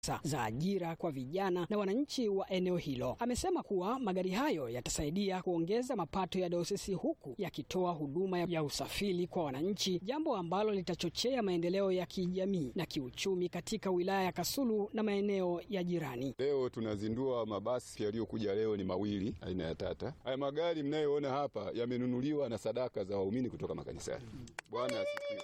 za ajira kwa vijana na wananchi wa eneo hilo. Amesema kuwa magari hayo yatasaidia kuongeza mapato ya dayosisi huku yakitoa huduma ya usafiri kwa wananchi, jambo ambalo litachochea maendeleo ya kijamii na kiuchumi katika wilaya ya Kasulu na maeneo ya jirani. Leo tunazindua mabasi yaliyokuja leo ni mawili aina ya Tata. Haya magari mnayoona hapa yamenunuliwa na sadaka za waumini kutoka makanisani. Bwana asifiwe.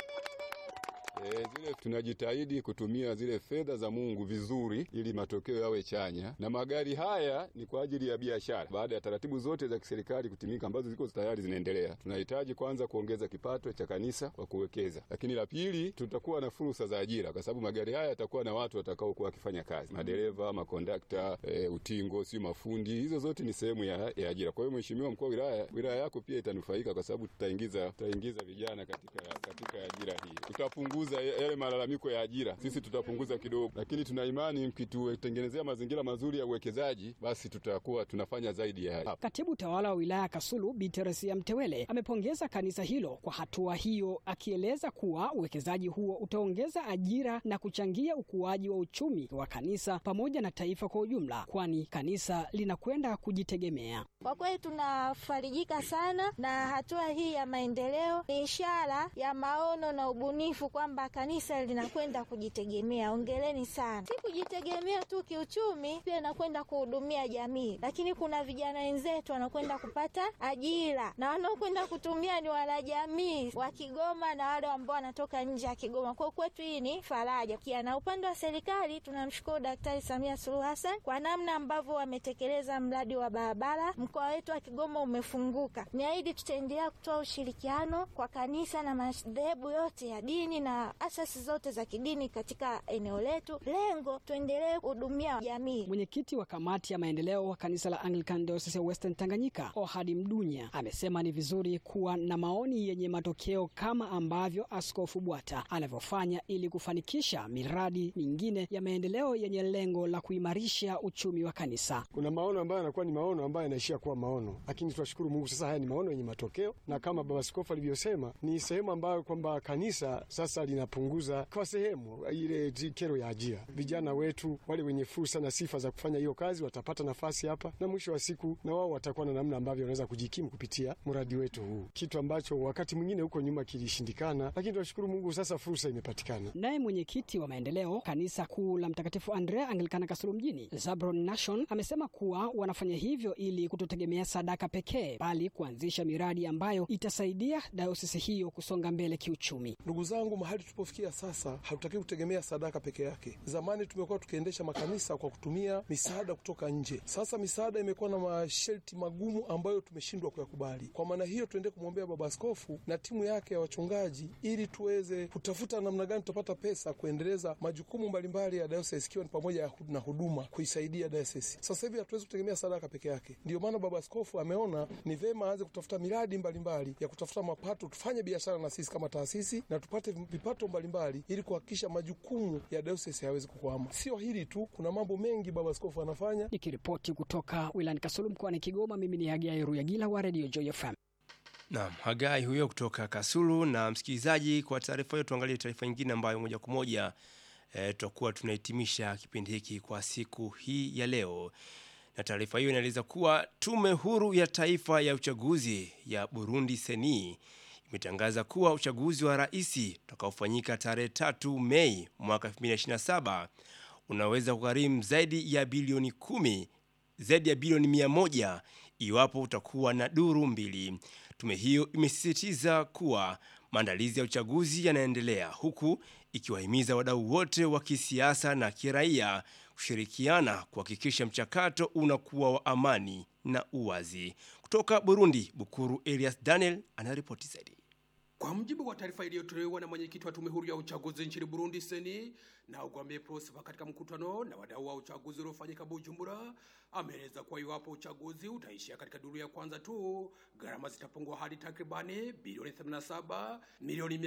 E, zile tunajitahidi kutumia zile fedha za Mungu vizuri ili matokeo yawe chanya, na magari haya ni kwa ajili ya biashara. Baada ya taratibu zote za kiserikali kutimika ambazo ziko tayari zinaendelea, tunahitaji kwanza kuongeza kipato cha kanisa kwa kuwekeza, lakini la pili, tutakuwa na fursa za ajira, kwa sababu magari haya yatakuwa na watu watakaokuwa wakifanya kazi, madereva, makondakta, e, utingo, si mafundi. Hizo zote ni sehemu ya, ya ajira. Kwa hiyo Mheshimiwa mkuu wa wilaya, wilaya yako pia itanufaika kwa sababu tutaingiza tutaingiza vijana katika, katika ajira hii, tutapunguza yale malalamiko ya ajira, sisi tutapunguza kidogo, lakini tuna imani mkitutengenezea mazingira mazuri ya uwekezaji, basi tutakuwa tunafanya zaidi ya hapa. Katibu tawala wa wilaya ya Kasulu Bi Teresia Mtewele amepongeza kanisa hilo kwa hatua hiyo, akieleza kuwa uwekezaji huo utaongeza ajira na kuchangia ukuaji wa uchumi wa kanisa pamoja na taifa kwa ujumla, kwani kanisa linakwenda kujitegemea. Kwa kweli tunafarijika sana na hatua hii ya maendeleo, ni ishara ya maono na ubunifu kwamba kanisa linakwenda kujitegemea. Ongeleni sana, si kujitegemea tu kiuchumi, pia inakwenda kuhudumia jamii, lakini kuna vijana wenzetu wanakwenda kupata ajira na wanaokwenda kutumia ni wanajamii wa Kigoma na wale ambao wanatoka nje ya Kigoma. Kwa kwetu hii ni faraja kia. Na upande wa serikali tunamshukuru Daktari Samia Suluhu Hassan kwa namna ambavyo wametekeleza mradi wa barabara. Mkoa wetu wa Kigoma umefunguka. Niahidi tutaendelea kutoa ushirikiano kwa kanisa na madhehebu yote ya dini na asasi zote za kidini katika eneo letu. Lengo tuendelee kuhudumia jamii. Mwenyekiti wa kamati ya maendeleo wa kanisa la Anglican Diocese ya Western Tanganyika, Ohadi Mdunya, amesema ni vizuri kuwa na maoni yenye matokeo kama ambavyo Askofu Bwata anavyofanya ili kufanikisha miradi mingine ya maendeleo yenye lengo la kuimarisha uchumi wa kanisa. Kuna maono ambayo yanakuwa ni maono ambayo yanaishia kuwa maono, lakini tunashukuru Mungu sasa haya ni maono yenye matokeo, na kama baba askofu alivyosema, ni sehemu ambayo kwamba kanisa sasa linapunguza kwa sehemu ile kero ya ajira. Vijana wetu wale wenye fursa na sifa za kufanya hiyo kazi watapata nafasi hapa, na mwisho wa siku na wao watakuwa na namna ambavyo wanaweza kujikimu kupitia mradi wetu huu, kitu ambacho wakati mwingine huko nyuma kilishindikana, lakini tunashukuru Mungu sasa fursa imepatikana. Naye mwenyekiti wa maendeleo kanisa kuu la Mtakatifu Andrea Anglikana Kasulu mjini Zabron Nation amesema kuwa wanafanya hivyo ili kutotegemea sadaka pekee, bali kuanzisha miradi ambayo itasaidia dayosisi hiyo kusonga mbele kiuchumi. Ndugu zangu, mahali tulipofikia sasa, hatutaki kutegemea sadaka peke yake. Zamani tumekuwa tukiendesha makanisa kwa kutumia misaada kutoka nje. Sasa misaada imekuwa na masharti magumu ambayo tumeshindwa kuyakubali. Kwa maana hiyo, tuendelee kumwombea Baba Askofu na timu yake ya wachungaji ili tuweze kutafuta namna gani tutapata pesa kuendeleza majukumu mbalimbali ya dayosisi, ikiwa ni pamoja na huduma kuisaidia dayosisi. Sasa hivi hatuwezi kutegemea sadaka peke yake. Ndio maana Baba Askofu ameona ni vema aanze kutafuta miradi mbalimbali mbali ya kutafuta mapato, tufanye biashara na sisi kama taasisi na tupate vipato mbalimbali ili kuhakikisha majukumu ya dayosisi hayawezi kukwama. Sio hili tu, kuna mambo mengi Baba Askofu anafanya. Nikiripoti kutoka wilayani Kasulu mkoani Kigoma, mimi ni Hagai Ruyagila wa Radio Joy FM. Naam, Hagai huyo kutoka Kasulu. Na msikilizaji, kwa taarifa hiyo, tuangalie taarifa nyingine ambayo moja kwa moja e, tutakuwa tunahitimisha kipindi hiki kwa siku hii ya leo, na taarifa hiyo inaeleza kuwa Tume Huru ya Taifa ya Uchaguzi ya Burundi seni imetangaza kuwa uchaguzi wa rais utakaofanyika tarehe tatu Mei mwaka 2027 unaweza kugharimu zaidi ya bilioni kumi zaidi ya bilioni mia moja iwapo utakuwa na duru mbili. Tume hiyo imesisitiza kuwa maandalizi ya uchaguzi yanaendelea huku ikiwahimiza wadau wote wa kisiasa na kiraia kushirikiana kuhakikisha mchakato unakuwa wa amani na uwazi. Kutoka Burundi, Bukuru Elias Daniel anaripoti zaidi. Kwa mujibu wa taarifa iliyotolewa na mwenyekiti wa tume huru ya uchaguzi nchini Burundi seni na Ugwambe Prosper katika mkutano na wadau wa uchaguzi uliofanyika Bujumbura, ameeleza kuwa iwapo uchaguzi utaishia katika duru ya kwanza tu, gharama zitapungua hadi takribani bilioni 87 milioni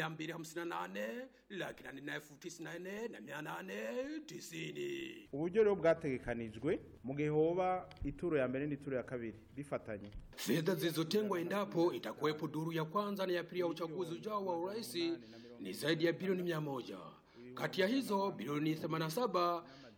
258 laki nane na elfu tisini na nne na mia nane tisini. uburyo rero bwategekanijwe mu gihe hoba ituro ya mbere n'ituro ya kabiri bifatanye Fedha zilizotengwa endapo itakuwepo duru ya kwanza na ya pili ya uchaguzi ujao wa urais ni zaidi ya bilioni mia moja. Kati ya hizo bilioni 87